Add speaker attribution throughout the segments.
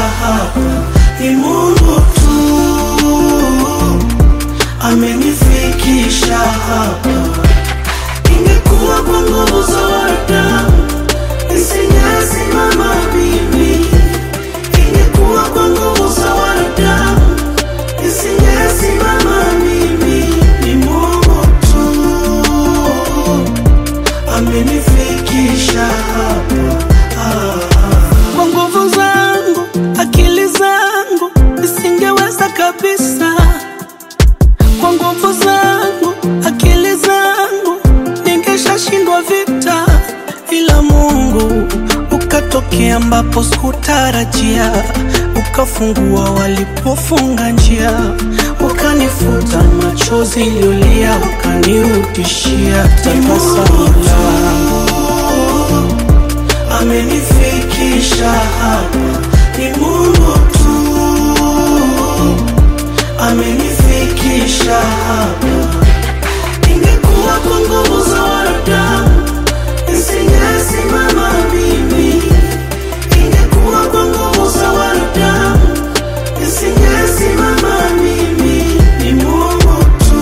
Speaker 1: hapa ni Mungu tu amenifikisha hapa. Ingekuwa kwa nguvu za wanadamu nisingesimama mimi, ingekuwa kwa nguvu za wanadamu nisingesimama mimi. Ni Mungu tu amenifikisha hapa. Ah, ah. Kwa nguvu zangu, akili zangu nisingeweza kabisa. Kwa nguvu zangu, akili zangu ningeshashindwa vita, ila Mungu ukatokea ambapo sikutarajia, ukafungua walipofunga njia, ukanifuta machozi iliyolia, ukanirudishia tabasamu langu amenifikisha hapa, ni Mungu tu amenifikisha hapa. Ingekuwa kwa nguvu za wanadamu nisingesimama mimi, ingekuwa kwa nguvu za wanadamu nisingesimama mimi. Ni Mungu tu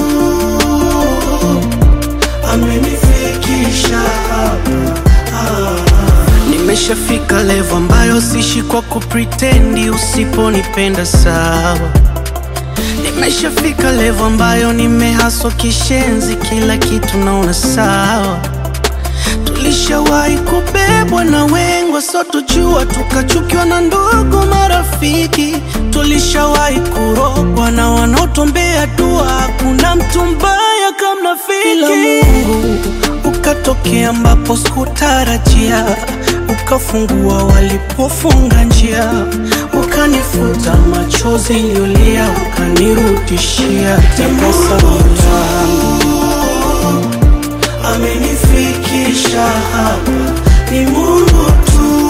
Speaker 1: amenifikisha hapa. Ah. Nimeshafika level ambayo sishi kwa kupretendi, usiponipenda sawa. Nimeshafika level ambayo nimehaswa kishenzi, kila kitu naona sawa. Tulishawahi kubebwa na wengwa, so tujua tukachukiwa na ndugu marafiki. Tulishawahi kurogwa na wanaotuombea dua, hakuna mtu mbaya kama rafiki. Ila Mungu ukatokea ambapo sikutarajia, ukafungua walipofunga njia, ukanifuta machozi iliyolia, ukanirudishia tabasamu langu amenifikisha hapa, ni Mungu tu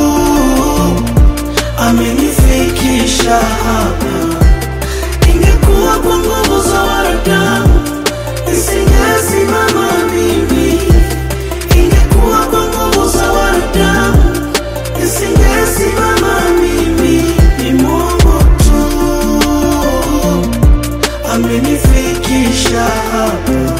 Speaker 1: amenifikisha hapa. Ingekuwa kwa nguvu za wanadamu nisingesimama mimi, ingekuwa kwa nguvu za wanadamu nisingesimama mimi. Ni Mungu tu amenifikisha hapa.